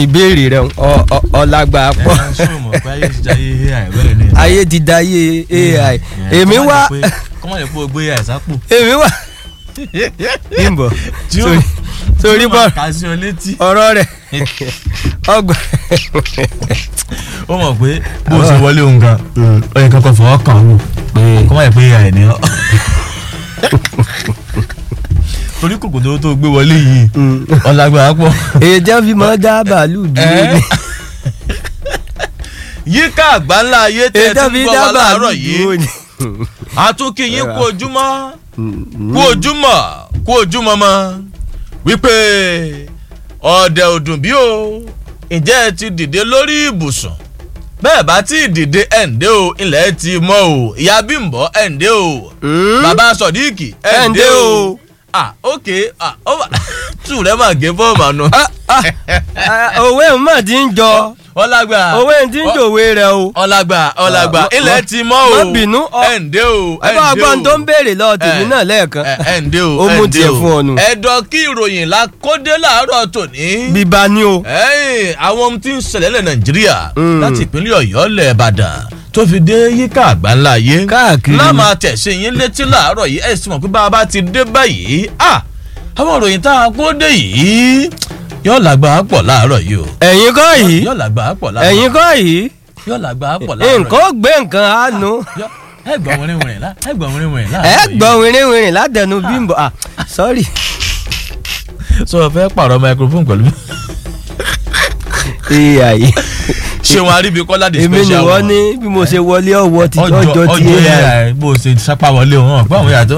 ìbéèrè rẹ ọ- ọ- ọlágbà pọ̀ ẹ ṣé o mọ̀ pé ayé ti jayé ai bẹ́ẹ̀ ni. ayé ti da ayé ai èmi wá kọ́mọ̀ lè pé o gbé ai sápò. èmi wá bímbọ Tí ó- sórí sórí bọ kà sí ọ létí. ọ̀rọ̀ rẹ̀ ọgbà ó mọ̀ pé bó o ṣe wọlé òun gan ó yẹ kankan fọwọ́ kàn án wò kọ́mọ̀ lè pé ai ni ọ́. torí kòkòtò tó gbé wọlé yìí ọ̀làgbà pọ̀. èdè fi mọ dá bàálù dúró ni yíká àgbáńlá ayé tẹ́ ẹ èdè ti fi ń gbọ́ dá wa bàálù láàárọ̀ dúró yìí ni. àtúnkì yín kú ojúmọ́ kú ojúmọ́ kú ojúmọ́ mọ́ wípé ọ̀dẹ̀ òdùn bí o ǹjẹ́ ẹ ti dìde lórí ibùsùn bẹ́ẹ̀ bá ti dìde ẹ̀ǹdẹ́ o ilẹ̀ ti mọ́ o ìyá bímbọ́ ẹ̀ǹdẹ́ o Mm. bàbá sọ̀díìkì ẹ̀ǹdẹ́ Ẹ̀ǹdẹ́ o o. ah ok ah ó wà tù rẹ̀ máa gé fọ́ọ̀mù àná Ah, ah, ah, òwe mọ̀ tí ń jọ ọlágbà òwe tí ń jòwe rẹ o. ọlágbà ọlágbà Ah, ilẹ̀ má- ti mọ́ o má bínú, ọ- ẹ̀ǹdẹ́ o ẹgbẹ́ ọgbọ́n tó ń béèrè lọ tèmi Eh, náà lẹ́ẹ̀kan ẹ ẹ ǹdẹ́ o ó mú ẹ ǹdẹ́ tiẹ̀ o. fún ọ nù. ẹ̀dọ̀ kí ìròyìn la kódé láàárọ̀ tòní. bíbá ni o. ẹ̀yìn àwọn ohun tí ń ṣẹlẹ̀ lẹ̀ nàìjíríà Mm. láti ìpínlẹ̀ ọ̀yọ́ lẹ̀ ìbàdàn tó fi dé yíká àgbáńlá ayé. Káàkiri. náà máa tẹ̀sí yín létí láàárọ̀ yìí ẹ̀ sì mọ̀ pé bá a bá ti dé báyìí ah àwọn ìròyìn tá a kódé yìí yóò làgbà á pọ̀ láàárọ̀ yìí o. ẹ̀yin kọ́ yìí yóò làgbà á pọ̀ láàárọ̀ ẹ̀yin kọ́ yìí yóò làgbà á pọ̀ láàárọ̀ nǹkan ó gbé nǹkan á nu yìí. ẹ gbọ́ wìnrin wìnrin lá ẹ gbọ́ wìnrin wìnrin ẹ láàárọ̀ yìí. gbọ́ wìnrin wìnrin látẹnu bímbọ ah sorry sọ fẹ́ pààrọ̀ microphone pẹ̀lú mi. ai ṣé wọn aríbi kọ́lá di èmi ni special wọ́n one? ní bí mo ṣe wọlé ọwọ́ ti ọjọ́ ọjọ́ ti ọjọ́ ai ai bó o ṣe sápá wọlé wọn hàn pé àwọn yàtọ̀.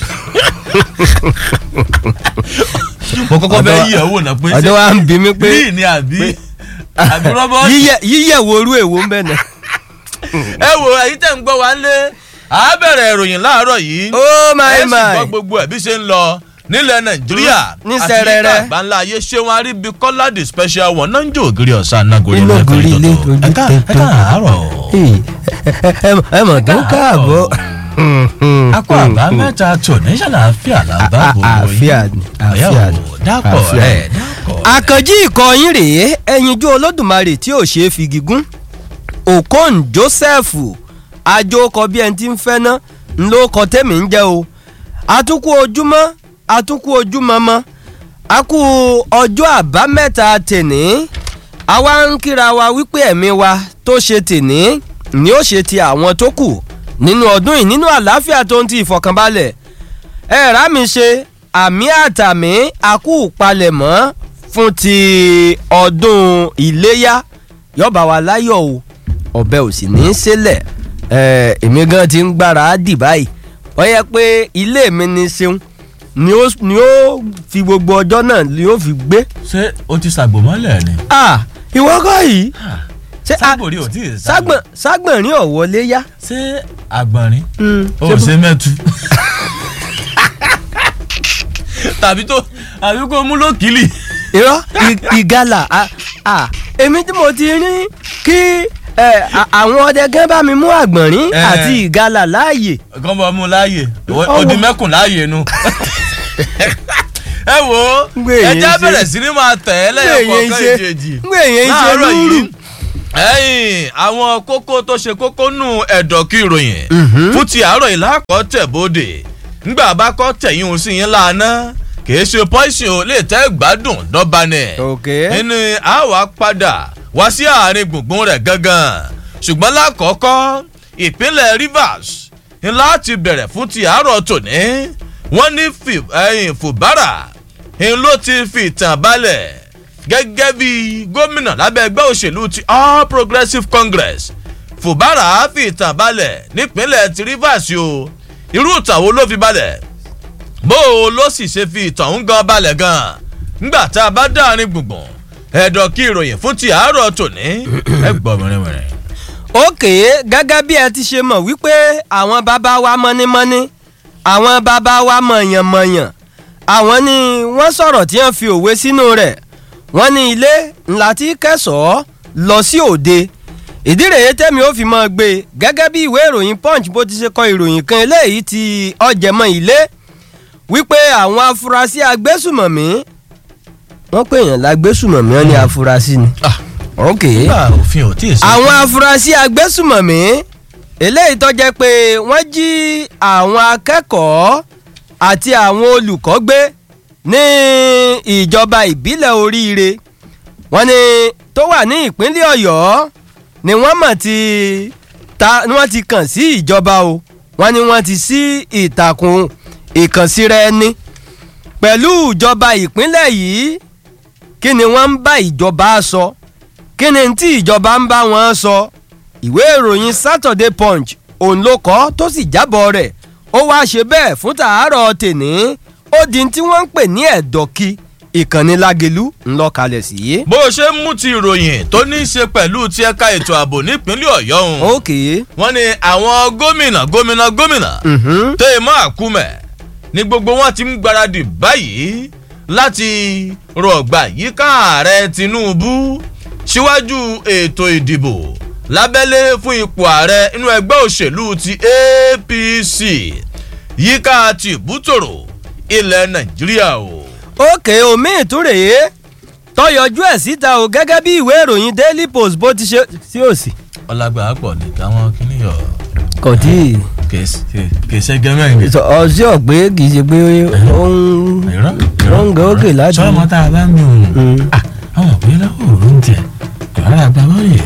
mo kọ́kọ́ fẹ́ Ọ̀dọ̀- yí ẹ̀wò náà pé ọ̀dọ̀ wa ń bi mí pé rí ni àbí àbí rọ́bọ́ọ̀tì. yíyẹ yíyẹ wo orú èwo ń bẹ̀ náà. ẹ wo èyí tẹ̀ ń gbọ́ wa ń lé a bẹ̀rẹ̀ ìròyìn láàárọ̀ yìí oh my ẹ sì my gbọ́ gbogbo ẹ̀ bí ṣe ń lọ nílẹ̀ nàìjíríà Ní àti sẹrẹrẹ. yíká àgbáńlá ayé ṣé wọn aríbi kọ́lá di special one náà ń jó ògiri ọ̀sán anágórí Iná lẹ́fẹ̀ẹ́ gorí ilé, tòótọ́. ojú ẹ ká ẹ tẹ̀tọ́. káàárọ̀. Hey, ẹ- ẹ- ẹ mọ̀ tó káàbọ̀. akọ àbá mẹ́ta tò ní ṣàlàáfíà làbá A- gbogbo àáfíà ni, àáfíà ni, dápọ̀ àáfíà ẹ̀ ni. dápọ̀. àkànjí ìkọyín rèé ẹyinjú olódùmarè tí ò ṣeé fi gígùn okon joseph àjòkọ bí ẹni tí ń fẹ́ ná ńlọ kọ tẹ́mi ń jẹ́ o àtúkù ojúmọ́ àtúkù ojúmọ́ mọ́ àkú ọjọ́ àbámẹ́ta tèní àwa ń kíra wa wípé ẹ̀mí wa tó ṣe tèní ni ó ṣe ti àwọn tó kù nínú ọdún yìí nínú àlàáfíà tó ń ti ìfọ̀kànbalẹ̀ ẹ rà mí ṣe àmì àtàmì àkú palẹ̀mọ́ fún ti ọdún iléyá yọba wa láyọ̀ o ọbẹ̀ ò sì ní í sílẹ̀ ẹ èmi gan ti ń gbára á dì báyìí wọ́n yẹ pé ilé mi ní ṣeun ni ó ni ó fi gbogbo ọjọ́ náà ni ó fi gbé ṣé o ti ṣàgbò mọ́lẹ̀ ni. ah ìwọ kọ́ yìí ṣé a- ságbòrí ò tí ì ságbọ̀n ságbọ̀nrín ọ̀wọ́lé yá. ṣé àgbọ̀nrín Mm, o ṣé bó- ṣe mẹ́tu. tàbí tó àbí kó mú lókìlì. irọ́ ì- ìgalà a- a, èmi tí mo ti rí kí ẹ, a- àwọn ọdẹ gán bá mi mú àgbọ̀nrín Eh. àti ìgalà láàyè. kàn bọ́ mú láàyè Ọwọ́. odi mẹ́kùn láàyè nu. ẹ wo Ngbé ẹ èyí já ṣe- bẹ̀rẹ̀ sí ni máa tẹ̀ ẹ́ lẹ́yìn kọ̀ọ̀kan ìjèjì. ngbé èyàn ń ṣe láàárọ̀ lúrù. yìí ẹ̀yìn àwọn kókó tó ṣe kókó nù ẹ̀dọ̀ kí ìròyìn Mhm. fún ti àárọ̀ yìí lákọ̀ tẹ̀ bóde ńgbà bá kọ́ tẹ̀yìn òun sí yín lánàá kìí ṣe pọ́ìsìn ò lè tẹ́ gbádùn dọ́ba nẹ̀ ok nínú àwa padà wá sí àárín gbùngbùn rẹ̀ gangan ṣùgbọ́n lákọ̀ọ́kọ́ ìpínlẹ̀ rivers ní láti bẹ̀rẹ̀ fún ti àárọ̀ tòní wọ́n ní fi- ẹ̀yìn fùbárà ń ló ti fi ìtàn balẹ̀ gẹ́gẹ́ bí gómìnà lábẹ́ ẹgbẹ́ òṣèlú ti all progressives congress fùbárà fi ìtàn balẹ̀ nípínlẹ̀ ti rivers o irú ìtàn wo ló fi balẹ̀ bó o ló sì ṣe fi ìtàn ń gan balẹ̀ gan ngbà tá a bá dáàrin gbùngbùn ẹ̀dọ̀ kí ìròyìn fún ti àárọ̀ tòní ẹ gbọ́ mìíràn ok gẹ́gẹ́ bí ẹ ti ṣe mọ̀ wípé àwọn bàbá wa mọ́nímọ́ní àwọn bàbá wa mọ̀yànmọ̀yàn àwọn ni wọ́n sọ̀rọ̀ tí wọ́n fi òwe sínú rẹ̀ wọ́n ní ilé ńlá tí kẹsàn-án lọ sí òde ìdí rèé tẹ́mi ó fi mọ́ gbé e gẹ́gẹ́ bí ìwé ìròyìn punch bó ti ṣe kọ ìròyìn kan eléyìí ti ọ̀jẹ̀mọ́ ilé wípé àwọn afurasí agbésùmọ̀mí wọ́n pè yàn lágbésùmọ̀mí wọn ní afurasí ni. Ah. ok nígbà òfin ò tí ì sọ. àwọn afurasí agbésùmọ̀mí eléyìí tó jẹ́ pé wọ́n jí àwọn akẹ́kọ̀ọ́ àti àwọn olùkọ́ gbé ní ìjọba ìbílẹ̀ oríire wọ́n ní tó wà ní ìpínlẹ̀ ọ̀yọ́ ni wọ́n mọ̀ ti ta ni wọ́n ti kàn sí ìjọba o wọ́n ní wọ́n ti sí ìtàkùn ìkànsíra ẹni pẹ̀lú ìjọba ìpínlẹ̀ yìí kí ni wọ́n ń bá ìjọba sọ kí ni tí ìjọba ń bá wọn sọ ìwé ìròyìn Saturday Punch òun ló kọ tó sì jábọ̀ rẹ̀ ó wáá ṣe bẹ́ẹ̀ fún tàárọ̀ tèní ó di tí wọ́n ń pè ní ẹ̀dọ̀kí ìkànnì Lágelú ńlọkalẹ̀ sí. bó o ṣe ń mú ti ìròyìn tó ní í ṣe pẹ̀lú ti ẹ̀ka ètò ààbò nípínlẹ̀ ọ̀yọ́ ọ̀hún. ok. wọ́n ní àwọn gómìnà gómìnà gómìnà mhm. téèmọ́ àkúmẹ̀ ní gbogbo wọn ti ń gbáradì báyìí láti rọ̀gbà yíká ààrẹ Tinubu síwájú ètò ìdìbò lábẹ́lé fún ipò ààrẹ inú ẹgbẹ́ òṣèlú ti APC yíká tìbútòrò ilẹ̀ Nàìjíríà o. ok omi ìtúrèé tọyọjú ẹ̀ síta o gẹ́gẹ́ bí ìwé ìròyìn Daily Post bó ti ṣe sí òsì. ọlágbà pọ̀ ní táwọn kìnìyàn kò tí ì kì í ṣe gẹ́mẹ́rin ọsẹ ọgbẹ kì í ṣe pé ó ń ó ń gẹ òkè láti. sọ́mọ tá a bá ń gbìn òun Mm. àwọn òpin lọ́wọ́ òun tiẹ̀ kò rárá gba bọ́ọ̀lù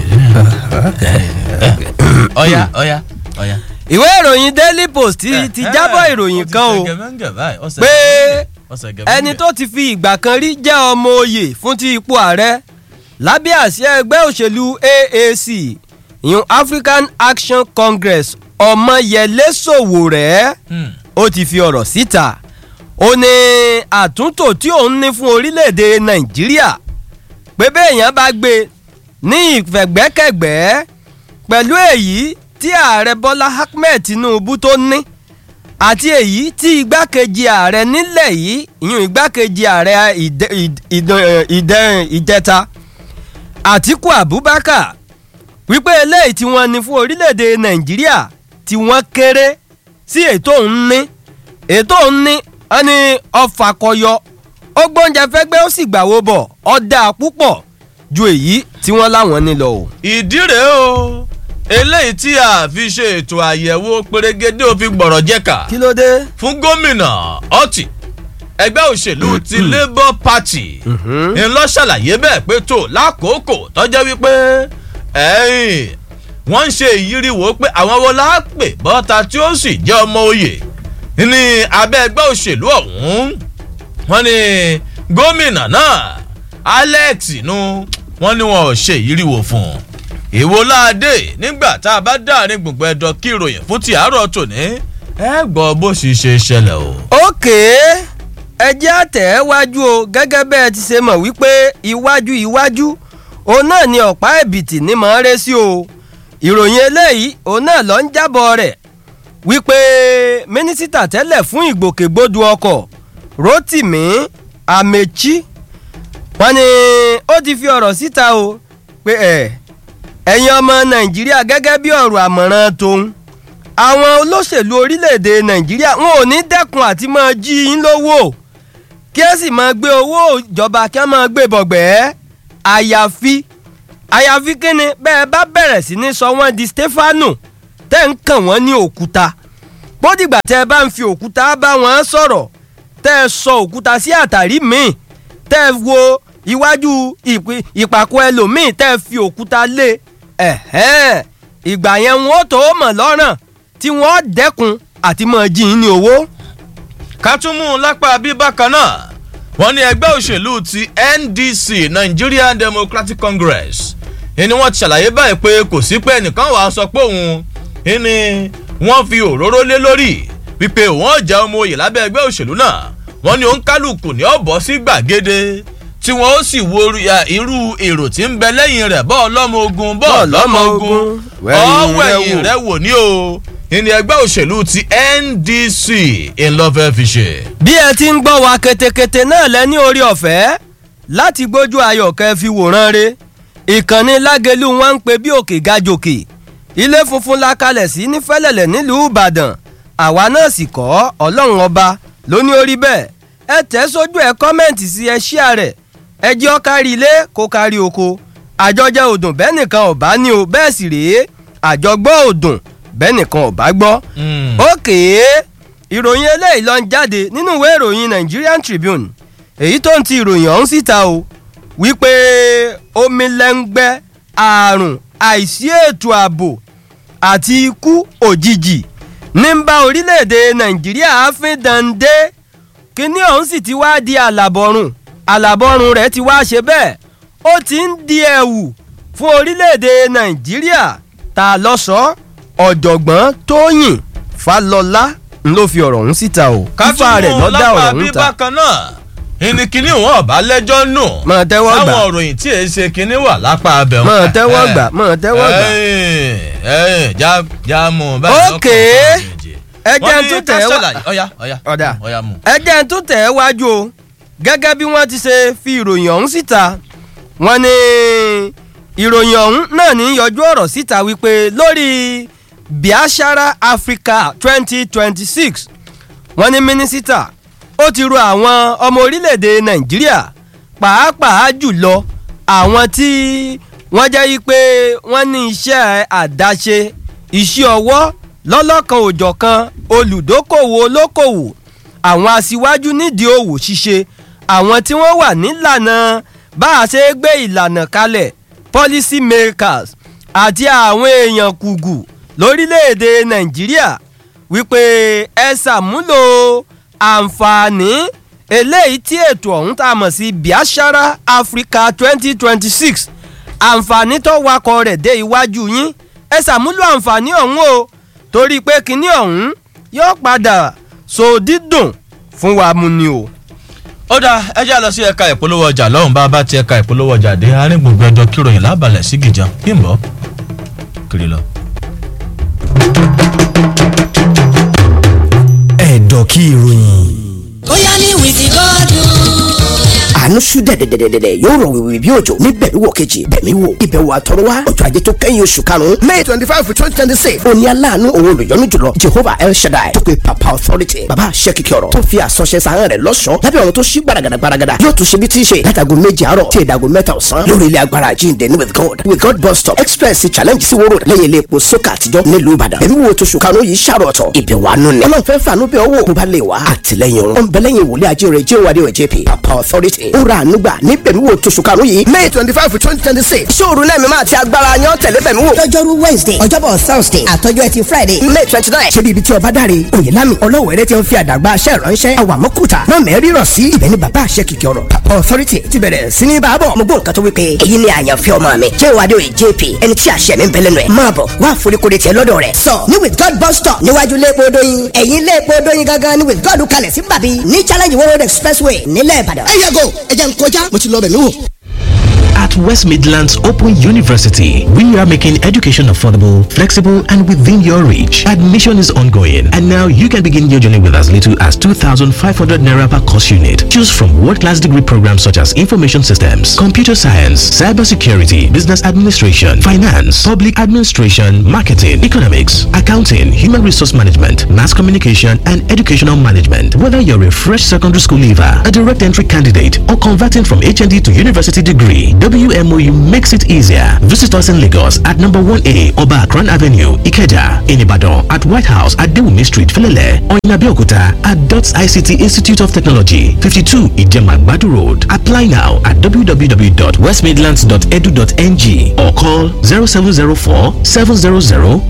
ọ̀yá ọ̀yá ọ̀yá. ìwé ìròyìn Daily Post ti ti jábọ̀ ìròyìn kan o pé ẹni tó ti fi ìgbà kan rí jẹ́ ọmọ oyè fún ti ipò ààrẹ lábẹ́ àsíá ẹgbẹ́ òṣèlú AAC ìyún African Action Congress Ọmọyẹlé Sowore ó ti fi ọ̀rọ̀ síta ó ní àtúntò tí òun ní fún orílẹ̀-èdè Nàìjíríà pé béèyàn bá gbé ní ìfẹ̀gbẹ́kẹ̀gbẹ́ pẹ̀lú èyí tí ààrẹ Bọ́lá Ahmed Tinubu tó ní àti èyí tí igbákejì ààrẹ nílẹ̀ yìí ìyún igbákejì ààrẹ ìdẹ- ìd- ìdẹ- ìdẹ- ìjẹta Àtíkù Abubakar wípé eléyìí tí wọ́n ní fún orílẹ̀-èdè Nàìjíríà tí wọ́n kéré sí ètò òun ní ètò òun ní wọ́n ní ọfà kọyọ ó gbóúnjẹ fẹ́gbẹ́ ó sì gbàwó bọ̀ ọ̀dà púpọ̀ ju èyí tí wọ́n láwọn ní lọ o. ìdí rèé o eléyìí tí a fi ṣe ètò àyẹ̀wò pérégedé òfin gbọ̀rọ̀ jẹ́ka kí ló dé. fún gómìnà ọtí ẹgbẹ́ òṣèlú ti labour party ń lọ ṣàlàyé bẹ́ẹ̀ pé tó lákòókò tọ́jọ́ wípé ẹ̀yìn wọ́n ń ṣe ìyíríwò pé àwọn wo la pè bọ́ta tí ó sì jẹ́ ọmọ oyè ní abẹ́ ẹgbẹ́ òṣèlú ọ̀hún wọ́n ní gómìnà náà alex nu wọ́n ní wọn ò ṣe ìyíríwò fún un èwo láàdé nígbà tá a bá dáàrin gbùngbùn ẹ̀dọ̀ kí ìròyìn fún ti àárọ̀ tòní ẹ gbọ́ bó sì ṣe ṣẹlẹ̀ o. òkè ẹjẹ́ àtẹ̀wájú o gẹ́gẹ́ bẹ́ẹ̀ ti ṣe mọ̀ wípé iwájú iwájú òun náà ni ọ̀pá ẹ̀bìtì ní mọ̀ ọ́n rẹ́ sí o ìròyìn eléyìí òun náà lọ ń jábọ̀ rẹ̀ wípé mínísítà tẹ́lẹ̀ fún ìgbòkègbodò ọkọ̀ Rotimi Amechi wọ́n ní ó ti fi ọ̀rọ̀ síta o pé ẹ̀ ẹ̀yin ọmọ Nàìjíríà gẹ́gẹ́ bí ọ̀rọ̀ àmọ̀ràn tòun àwọn olóṣèlú orílẹ̀-èdè nàìjíríà wọn ò ní dẹ́kun àti máa jí yín lówó kí ẹ sì máa gbé owó ìjọba kí ẹ máa gbé bọ̀gbẹ́ àyàfi àyàfi kíni bẹ́ẹ̀ bá bẹ̀rẹ̀ sí ní sọ wọ́n di stefano tẹ́ ń kàn wọ́n ní òkúta bódìgbà tẹ́ ẹ bá ń fi òkúta bá wọn sọ̀rọ̀ tẹ́ ẹ sọ òkúta sí àtàrí míì tẹ́ ẹ wo iwájú ìpì- ìpàkọ́ ẹlòmíì tẹ́ ẹ fi òkúta lé ẹ̀hẹ́n ìgbà yẹn wọn ó tó mọ̀ lọ́rùn tí wọ́n dẹ́kun àti máa jí yín ní owó. ká tún mú un lápá bí bákan náà wọ́n ní ẹgbẹ́ òṣèlú ti NDC Nigerian Democratic Congress ẹni wọ́n ti ṣàlàyé báyìí pé kò sí pé ẹnìkan wàá sọ pé òun ẹni wọ́n fi òróró lé lórí wípé òun ọ̀jà ọmọ oyè lábẹ́ ẹgbẹ́ òṣèlú náà wọ́n ní òǹkálùkù ní ọ̀bọ̀ sí gbàgede tí wọ́n ó sì wo ya, irú èrò tí ń bẹ lẹ́yìn rẹ̀ bọ́ọ̀ lọ́mọ ogun bọ́ọ̀ lọ́mọ ogun ọ̀wẹ̀yìn rẹ̀ wò ní o ìní ẹgbẹ́ òṣèlú ti NDC ńlọ́fẹ́ fi ṣe. bí ẹ ti ń gbọ́ wa ketekete náà lẹ́ní orí ọ̀fẹ́ láti gbójú ayọ̀ kẹ́ fi wòran re ìkànnì lágẹ̀lú wọn ń pe bí òkè gajòkè ilé funfun la kalẹ̀ sí ní fẹ́lẹ̀lẹ̀ nílùú ìbàdàn àwa náà sì kọ́ ọlọ́run ọba ló ní orí bẹ́ẹ̀ ẹ tẹ̀ sójú ẹ kọ́mẹ̀ntì sí ẹ ṣíà rẹ̀ ẹjẹ́ ó kárí ilé kó kárí oko àjọjẹ òdùn bẹ́ẹ̀ nìkan ò bá ní o bẹ́ẹ̀ sì rèé àjọgbọ́ òdùn bẹ́ẹ̀ nìkan ò bá gbọ́. ókè ìròyìn eléyìí ló ń jáde nínú ìwé ìròyìn Nigerian Tribune èyí tó ń ti ìròyìn ọ̀hún síta o wípé omi lẹ́ngbẹ́ àrùn àìsí ètò ààbò àti ikú òjijì ní ń bá orílẹ̀-èdè Nàìjíríà fín dande kíní ọ̀hún sì ti wá di àlàbọ̀rùn àlàbọ̀rùn rẹ̀ ti wá ṣe bẹ́ẹ̀ ó ti ń di ẹ̀wù fún orílẹ̀-èdè Nàìjíríà ta lọ́sọ̀ọ́ ọ̀jọ̀gbọ́n Tóyìn Fálọlá ló fi ọ̀rọ̀ ọ̀hún síta o fífa rẹ̀ lọ́dà ọ̀rọ̀ ọ̀hún ta. bákan náà ìní kíní wọn ọba lẹ́jọ́ nù. mọ̀ tẹ́wọ́ gbà táwọn òròyìn tí èyí ṣe kíní wà lápá abẹ wọn. mọ̀ tẹ́wọ́ gbà mọ̀ tẹ́wọ́ gbà. ẹyìn ẹyìn já já mú un báyìí. Ókè. ẹ jẹ́ ń tún tẹ̀ wá ọ̀yá ọ̀yá ọ̀dà ọ̀yá mú. ẹ jẹ́ ń tún tẹ̀ wájú o gẹ́gẹ́ bí wọ́n ti ṣe fi ìròyìn ọ̀hún síta wọ́n ní ìròyìn ọ̀hún náà ní yọjú ọ̀rọ̀ síta wípé lórí Biashara Africa twenty twenty six wọ́n ní mínísítà ó ti ro àwọn ọmọ orílẹ̀-èdè Nàìjíríà pàápàá jùlọ àwọn tí wọ́n jẹ́ yí pé wọ́n ní iṣẹ́ àdáṣe iṣẹ́ ọwọ́ lọ́lọ́kan òjọ̀kan olùdókòwò olókòwò àwọn aṣíwájú nídìí òwò ṣíṣe àwọn tí wọ́n wà nílànà bá a ṣe gbé ìlànà kalẹ̀ policy makers àti àwọn èèyàn kùgù lórílẹ̀‐èdè Nàìjíríà wípé ẹ ṣàmúlò àǹfààní eléyìí tí ètò ọ̀hún tá a mọ̀ sí Biashara Africa twenty twenty six àǹfààní tó wakọ̀ rẹ̀ dé iwájú yín ẹ ṣàmúlò àǹfààní ọ̀hún o torí pé kinní ọ̀hún yóò padà so dídùn fún wa mu ni o. ó dáa ẹ já lọ sí ẹ̀ka ìpolówó ọjà lọ́hùn bá a bá ti ẹ̀ka ìpolówó ọjà dé àárín gbogbo ẹjọ́ kíròyìn lábalẹ̀ sí gìjà kí n bọ̀ kiri lọ. ẹ̀dọ̀ kí ìròyìn. bóyá ní wìkì gọ́dún. àánú ṣú dẹ̀dẹ̀dẹ̀dẹ̀dẹ̀ yóò rọ̀ wìwì bí òjò ní bẹ̀mí wò kejì bẹ̀mí wò ìbẹ̀wò àtọ̀rọ̀wá ọjọ́ ajé tó kẹ́yìn oṣù karùn-ún may twenty five twenty twenty six òní aláàánú òun olùyọ́nú jùlọ jehovah el shaddai tó pe papa authority baba àṣẹ kìkì ọ̀rọ̀ tó fi àsọṣẹ sàárẹ̀ rẹ̀ lọ́ṣọ̀ọ́ lábẹ́ ọ̀run tó ṣí gbaragada gbaragada yóò tún ṣe bí tí ń ṣe látago méje àárọ̀ tí ìdago mẹ́ta ọ̀sán lórí ilé agbára àjíǹde ní with god with god bus stop express challenge sí wóró lẹ́yìn ilé epo sókà àtijọ́ nílùú ìbàdàn ẹ̀mí wo tó ṣùkànú yìí ṣàrọ̀ ọ̀tọ̀ ìbẹ̀wò àánú ni ọlọ́run fẹ́ fàánú bẹ́ẹ̀ wò bó bá lè wá àtìlẹ́yìn òun ọ̀nbẹ́lẹ́yìn wòlé ajé rẹ̀ jẹ́ òwádìí ọ̀ jp papa authority ó ra àánú gbà ní bẹ̀mí wo tó ṣùkànú yìí may twenty five twenty twenty six ṣóòru náà mímọ́ àti agbára yan tẹ̀lé bẹ̀mí wò lọ́jọ́rú wednesday ọjọ́bọ̀ thursday àtọjọ́ ẹtì friday may twenty nine ṣe bí ibi tí ọba dáre oyèlámi ọlọ́wẹ̀rẹ́ ti ń fi àdàgbà aṣẹ́ ìránṣẹ́ àwàmọ́kùtà náà mẹ́rin rọ̀ sí ibẹ̀ ni bàbá àṣẹ kìkì ọ̀rọ̀ papa authority ti bẹ̀rẹ̀ sí ní bàbọ̀ mo gbọ́ nǹkan tó wípé èyí ni àyànfẹ́ ọmọ mi jẹ́ ìwádìí òye jp ẹni tí àṣẹ mi ń bẹ lẹ́nu ẹ̀ máa bọ̀ wá àforíkodè tiẹ̀ lọ́dọ̀ rẹ̀ sọ ní with god bus stop níwájú léèpo dóyin ẹ̀yìn léèpo dóyin gangan ní with god kalẹ̀ sí bàbí ní challenge world road expressway nílẹ̀ ìbàdàn. ẹ yẹ go ẹ jẹ́ n kọjá mo ti lọ bẹ̀ mí wò. At West Midlands Open University, we are making education affordable, flexible, and within your reach. Admission is ongoing, and now you can begin your journey with as little as 2,500 naira per course unit. Choose from world-class degree programs such as information systems, computer science, cybersecurity, business administration, finance, public administration, marketing, economics, accounting, human resource management, mass communication, and educational management. Whether you're a fresh secondary school leaver, a direct entry candidate, or converting from HND to university degree, WMOU makes it easier. Visit us in Lagos at number 1A Oba Akran Avenue, Ikeja, in Ibadan, at White House at Dewumi Street, Felele, or in Abeokuta at DOTS ICT Institute of Technology, 52 Ijema Badu Road. Apply now at www.westmidlands.edu.ng or call 0704 700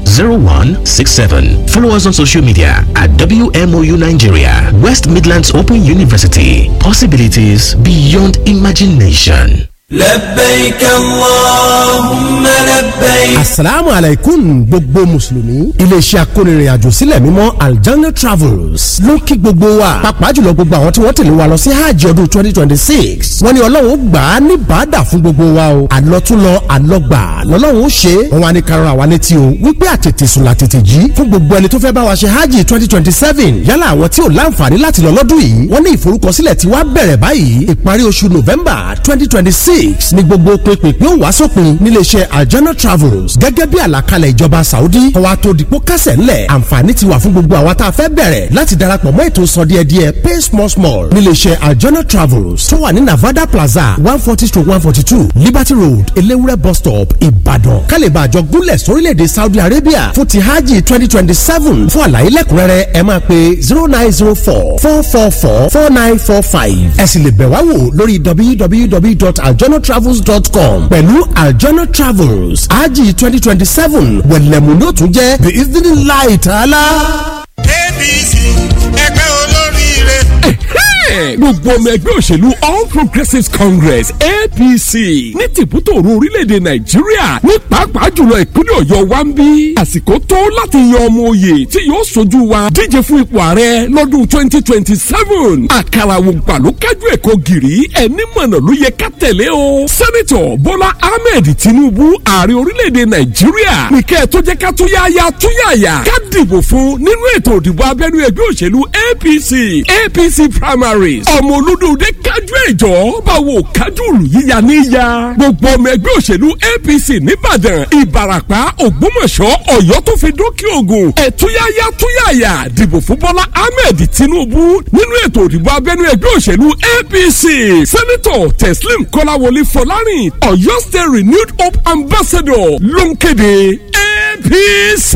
0167. Follow us on social media at WMOU Nigeria, West Midlands Open University. Possibilities beyond imagination. لبيك اللهم لبيك asalaamu alaikum gbogbo mùsùlùmí iléeṣẹ́ akónirìnàjò sílẹ̀ mímọ́ aljanna travels ló kí gbogbo wa pàápàá jùlọ gbogbo àwọn tí wọ́n tẹ̀lé wa lọ sí hajj ọdún twenty twenty six wọ́n ní ọlọ́run ó gbà á ní bàdà fún gbogbo wa o àlọ́túnlọ àlọ́gbà lọ́lọ́run ó ṣe é wọ́n wá ní karùn-ún àwa létí o wípé àtètè sùn làtètè jí fún gbogbo ẹni tó fẹ́ bá wa ṣe hajj twenty twenty seven yálà àwọn tí ò láǹfààní láti lọ lọ́dún yìí wọ́n ní ìforúkọsílẹ̀ tí wàá bẹ̀rẹ̀ báyìí ìparí oṣù november twenty twenty six six ni gbogbo pínpín ó wá sópin níléeṣẹ́ aljana travels gẹ́gẹ́ bí àlàkalẹ̀ ìjọba saudi kọ́wa tó dìpọ́ kásẹ̀ ńlẹ̀ àǹfààní ti wà fún gbogbo àwa tá a fẹ́ bẹ̀rẹ̀ láti darapọ̀ mọ́ ètò sọ díẹ̀ díẹ̀ pay small small níléeṣẹ́ aljana travels tó wà ní navada plaza one forty stroke one forty two liberty road elewure bus stop ìbàdàn kálíbà àjọ gúnlẹ̀ sórílẹ̀‐èdè saudi arabia fún ti hajj twenty twenty seven fún àlàyé lẹ́kùnrẹ́rẹ́ ẹ máa pe zero nine zero four four four four four nine four five ẹ sì lè bẹ̀ wá wò lórí www.aljanatravels.com pẹ̀lú aljana travels hajj twenty twenty seven wẹ̀lẹ̀mú ló tún jẹ́ bí ìdílé ta'ala. apc ẹgbẹ́ olóríire. gbogbo ọmọ ẹgbẹ́ òṣèlú all progressives congress apc ní tìbútòrò orílẹ̀-èdè nàìjíríà ní pàápàá jùlọ ìpínlẹ̀ ọ̀yọ́ wa ń bí àsìkò tó láti yan ọmọ òye tí yóò sojú wa díje fún ipò ààrẹ lọ́dún twenty twenty seven àkàrà ògbà ló kájú ẹ̀kọ́ gìrì ẹni mọ̀nà ló yẹ ká tẹ̀lé o sẹ́nitọ̀ bọ́lá ahmed tinubu ààrẹ orílẹ̀-èdè nàìjíríà nìkẹ́ tó jẹ́ ká tó yáyà tó yáyà ká dìbò fún nínú ètò òdìbò abẹ́nú ẹgbẹ́ òṣèlú apc apc primaries ọmọ olódòdó kájú ẹ̀jọ́ báwo kájú òlù yíya níyà gbogbo ọmọ ẹgbẹ́ òṣèlú apc nìbàdàn ìbàràpá ògbómọ̀ṣọ́ ọ̀yọ́ tó fi dókè ògùn ẹ̀túyáyá túyàyà dìbò fún bọ́lá ahmed tinubu nínú ètò òdìbò abẹ́nú ẹgbẹ́ òṣèlú apc sẹ́nitọ̀ teslim kọ́láwọlé fọlárin ọ̀yọ́ state renewed hope ambassador ló ń kéde apc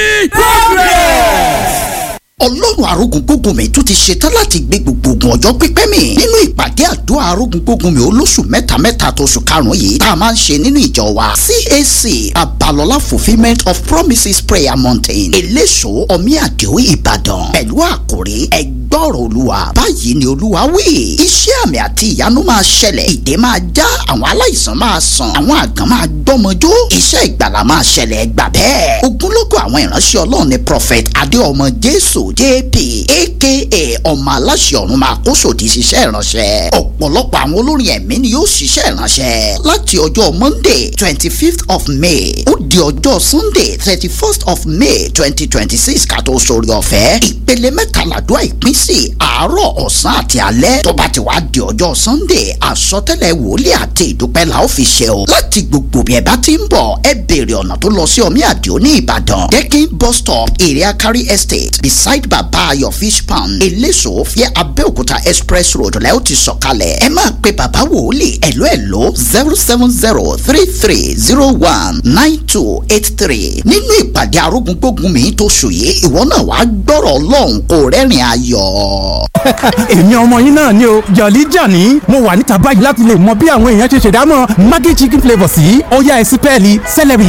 progress ọlọ́run arógun gbógun mi tún ti ṣetán láti gbé gbogbo ogun ọjọ́ pípẹ́ mi nínú ìpàdé àdúrà arógun gbógun mi olóṣù mẹ́ta mẹ́ta tó oṣù karùn-ún yìí tá a máa ń ṣe nínú ìjọ wa CAC Abalọlá fulfilment of promises prayer mountain eléso omiadio ìbàdàn pẹ̀lú àkòrí ẹgbọ́rọ̀ olúwa báyìí ni olúwa wí iṣẹ́ àmì àti ìyanu máa ṣẹlẹ̀ ìdè máa já àwọn aláìsàn máa sàn àwọn àgàn máa gbọ́mọjó iṣẹ́ ìgbàlà máa ṣẹlẹ̀ gbà bẹ́ẹ̀ ogunlọ́gọ̀ àwọn ìránṣẹ́ ọlọ́run ni prophet adéọmọ jésù jp aka ọmọ aláṣẹ ọ̀run máa kó sòdì ṣiṣẹ́ ìránṣẹ́ ọ̀pọ̀lọpọ̀ àwọn olórin ẹ̀mí ni yóò ṣiṣẹ́ ìránṣẹ́ láti ọjọ́ monday twenty fifth of may ó di ọjọ́ sunday thirty first of may twenty twenty six ká tó sórí ọ̀fẹ́ ìpele mẹ́tàládùá ìpín sí àárọ̀ ọ̀sán àti alẹ́ tó bá ti wá di ọjọ́ sunday àsọtẹ́lẹ̀ wòlíì àti ìdúpẹ́ la ó fi ṣe o láti gbogbo bí ẹ bá ti ń bọ̀ ẹ béèrè ọ̀nà tó lọ sí omi àdìo ní ìbàdàn dekin bus stop area carry estate beside bàbá ayọ̀ fish pound eléso fíẹ́ abẹ́òkúta express road lẹ́ ó ti sọ̀kalẹ̀ ẹ máa pe bàbá wòlíì ẹ̀ló ẹ̀ló zero seven zero three three zero one nine two eight three nínú ìpàdé arógúngbógun mi tó sùn yìí ìwọ náà wàá gbọ́rọ̀ ọlọ́run kó rẹ́rìn ayọ̀. èmi ọmọ yín náà ni o jọ̀lí jàní mo wà níta báyìí láti lè mọ bí àwọn èèyàn ṣe ṣèdámọ̀ maggi chicken flavour sí ọ̀yá ẹ̀sìn pẹ́ẹ́lí celery.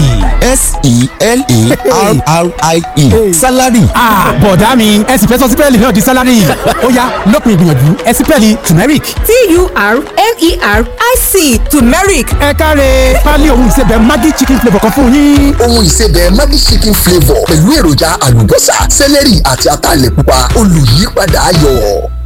s-e-l-e-r-r-i-e salary. bọ̀dá mi ẹ̀sìn fẹ́ sọ sípẹ́ẹ̀lì náà di salary ọ̀yá lópin ìgbìyànjú ẹ̀sìn pẹ́ẹ́lì turmeric. t-u-r-m-e-r-i-c turmeric. ẹ káre pálí ohun ìsebẹ̀ maggi chicken flavour kan fún yín. ohun ìsebẹ̀ maggi chicken flavour pẹ̀lú èròjà àlùbọ́sà sẹ́lẹ̀rì àti ataalẹ̀ pupa olùyípadà ayọ̀.